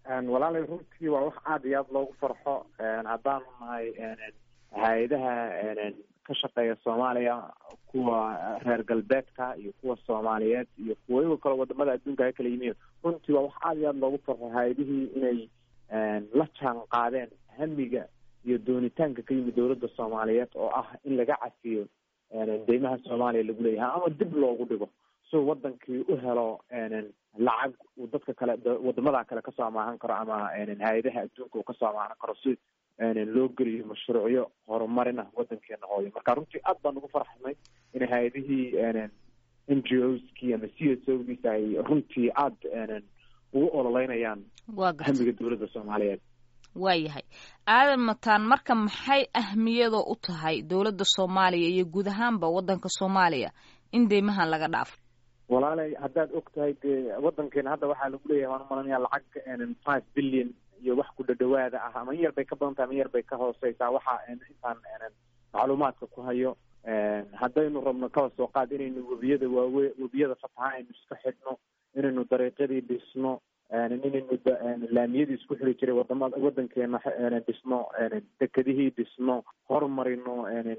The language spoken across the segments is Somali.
walaalay runtii waa wax aada iyo aada loogu farxo haddaanu nahay hay-adaha ka shaqeeya soomaaliya kuwa reer galbeedka iyo kuwa soomaaliyeed iyo kuwa iyago kale wadamada adduunka ka kala yimiin runtii waa wax aada iyo aada loogu farxo hay-adihii inay la jaan qaadeen hamiga iyo doonitaanka ka yimid dowladda soomaaliyeed oo ah in laga cafiyo deymaha soomaaliya lagu leeyahay ama dib loogu dhigo so wadankii u helo lacag uu dadka kale wadamada kale kasoo amaahan karo ama hay-adaha adduunka uu kasoo amaahan karo si loo geliyo mashruucyo horumarin ah wadankeena hooyo marka runtii aad baan ugu farxnay in hay-adihii n g o skii ama c s o giisa ay runtii aada ugu ololeynayaan hamiga dowladda soomaaliyeed waayahay aadan mataan marka maxay ahmiyadoo u tahay dowladda soomaaliya iyo guud ahaanba wadanka soomaaliya in deymahan laga dhaafo walaalay haddaad og tahay dee wadankeena hadda waxaa lagu leeyahay waan umalanaya lacag five billion iyo wax ku dhadhawaada ah ama in yar bay ka badan tahay ama in yar bay ka hooseysaa waxa intaan macluumaadka ku hayo haddaynu rabno kaba soo qaad inaynu webiyada waawe webiyada fataha aynu iska xidhno inaynu dariiqyadii dhisno inaynu laamiyadii isku xiri jiray wadamada wadankeena dhisno dekedihii dhisno horumarino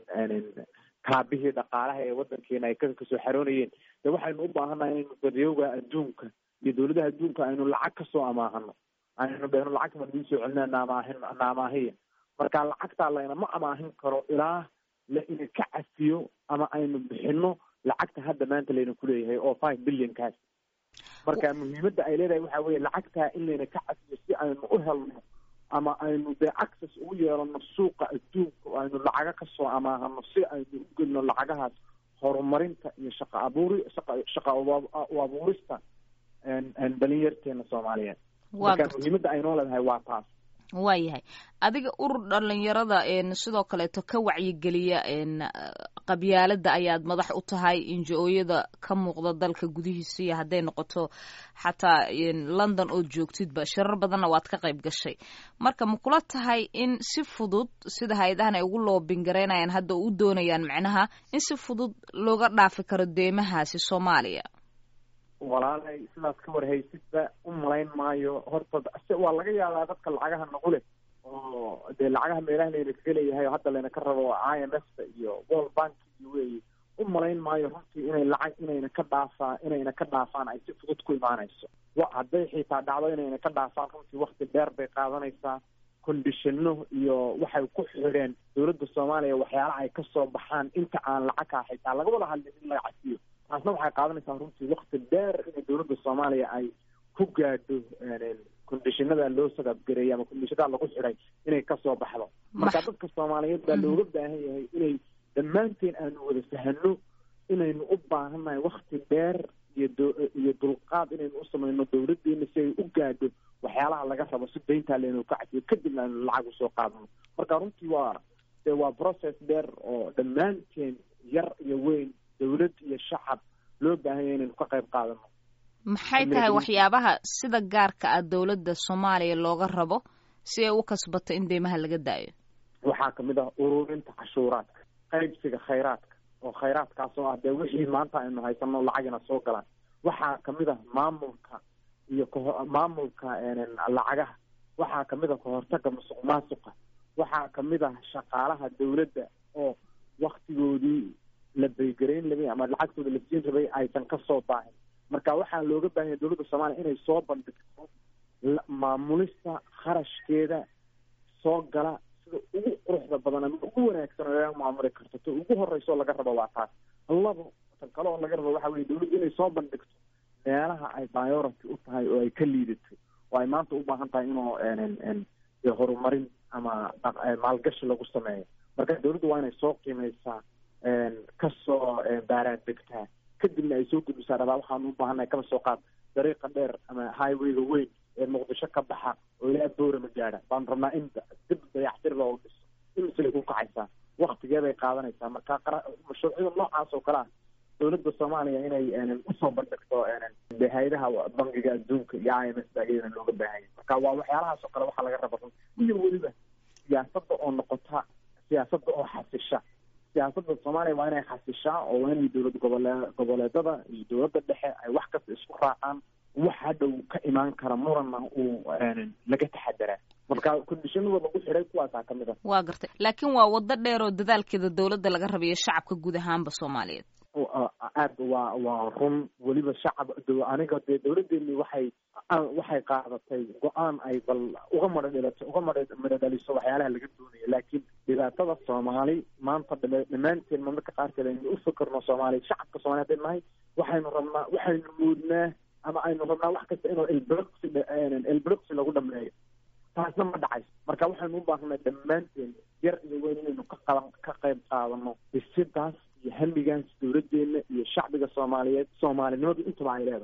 kaabihii dhaqaalaha ee wadankeena ay kasoo xaroonayeen de waxaynu u baahannahay inaynu daryooga adduunka iyo dowladaha adduunka aynu lacag kasoo amaahano aynu dhehno lacag baan idin soo celina naamaahin naamaahiya marka lacagtaa laynama amaahin karo ilaa la ina ka cafiyo ama aynu bixino lacagta hadda maanta layna kuleeyahay oo five billion kaas marka muhiimadda ay leedahay waxa weeye lacagtaa in layna ka cafiyo si aynu u helno ama aynu dee access ugu yeelano suuqa adduunka oo aynu lacaga kasoo amaahano si aynu u gelino lacagahaas horumarinta iyo shaqa abuuri shaqa shaqa u abuurista dhalinyarteena soomaaliyeed marka muhiimadda aynoo leedahay waa taas waayahay adiga urur dhalinyarada sidoo kaleeto ka wacyigeliya qabyaalada ayaad madax u tahay injo-ooyada ka muuqda dalka gudihiisa iyo hadday noqoto xataa london ood joogtidba shirar badanna waad ka qayb gashay marka ma kula tahay in si fudud sida hay-adahan ay ugu loobingareynayaan hadda u doonayaan macnaha in si fudud looga dhaafi karo deymahaasi soomaaliya walaalay sidaas ka warhaysidba u malayn maayo horta waa laga yaabaa dadka lacagaha nagu leh oo dee lacagaha meelaha layna kaga leeyahay oo hadda layna ka rabo i m f ta iyo world bank iyo weyi u malayn maayo runtii inay lacag inayna ka dhaafaa inayna ka dhaafaan ay si fudud ku imaanayso wa hadday xitaa dhacdo inayna ka dhaafaan runtii wakti dheer bay qaadanaysaa condishano iyo waxay ku xidheen dowladda soomaaliya waxyaalaha ay kasoo baxaan inta aan lacagkaa xitaa laga wada hadlin in laga cafiyo taasna waxay qaadanaysaa runtii wakti dheer inay dowladda soomaaliya ay ku gaadho condishinada loo sagabgareeyay ama condishinada lagu xidhay inay kasoo baxdo marka dadka soomaaliyeed baa looga baahan yahay inay dhammaanteen aanu wada fahano inaynu u baahannahay wakti dheer iyo do iyo dulqaad inaynu u samayno dowladeena si ay u gaadho waxyaalaha laga rabo si dayntaa laynu ka cafiyo kadibna aynu lacag usoo qaadano marka runtii waa de waa process dheer oo dhammaanteen yar iyo weyn dowlad iyo shacab loo baahanya inaynu ka qayb qaadano maxay tahay waxyaabaha sida gaarka ah dowladda soomaaliya looga rabo si ay u kasbato in deymaha laga daayo waxaa kamid ah ururinta cashuuraadka qaybsiga khayraadka oo khayraadkaas oo ah dee wixii maanta aynu haysano lacagina soo galaan waxaa kamid ah maamulka iyo kaho maamulka lacagaha waxaa kamid ah kahortaga musuq maasuqa waxaa kamid ah shaqaalaha dowladda oo waktigoodii la beygarayn labay ama lacagtooda la siin rabay aysan kasoo baahin marka waxaa looga baahanya dowladda soomaaliya inay soo bandhigto maamulista kharashkeeda soo gala sida ugu quruxda badan ama ugu wanaagsan oo laga maamuli karto ta ugu horeyso laga rabo waa taas labo tan kale oo laga rabo waxa weye dowladda inay soo bandhigto meelaha ay priority u tahay oo ay ka liidato oo ay maanta u baahan tahay inuu horumarin ama maalgashi lagu sameeyo marka dowladda waa inay soo qiimeysaa kasoo baaraan degtaa kadibna ay soo gudbisaa rabaa waxaanu u baahannahay kaba soo qaad dariiqa dheer ama highwayga weyn ee muqdisho ka baxa oo ilaa boorama gaadha baanu rabnaa in dib dayactir loogu dhiso imislay ku kacaysaa waktigeeday qaadanaysaa marka mashruucyada noocaas oo kale ah dowladda soomaaliya inay usoo bandhigto de hay-adaha bangiga adduunka iyo i m s ba iyadana looga baahanya marka waa waxyaalahaas oo kale waxaa laga raba run iyo weliba siyaasadda oo noqota siyaasadda oo xasisha siyaasadda soomaaliya waa inay xasishaa oo waa inay dowlad gobole goboleedada iyo dowladda dhexe ay wax kasta isku raacaan waxa dhow ka imaan kara muranna uu laga taxadaraa marka kondishanada lagu xiray kuwaasaa ka mid a waa gartay laakiin waa waddo dheer oo dadaalkeeda dowladda laga rabayo shacabka guud ahaanba soomaaliyeed aad waa waa run weliba shacab aniga dee dawladdeeni waxay waxay qaadatay go-aan ay bal uga madho dhalato uga madho madho dhaliso waxyaalaha laga doonayo laakiin dhibaatada soomaali maanta dhammaanteen marmarka qaarkeed aynu u fikirno soomaaliya shacabka soomaliya hadday nahay waxaynu rabnaa waxaynu moodnaa ama aynu rabnaa wax kasta inuu elbroxy elbroxy lagu dhameeyo taasna ma dhacayso marka waxaynu u baahnay dhammaanteen yar iyo weyn inaynu ka qaban ka qayb qaadano dhisidaas iyo hamigaas dawladdeena iyo shacbiga soomaaliyeed soomaalinimadu intaba ay leedahay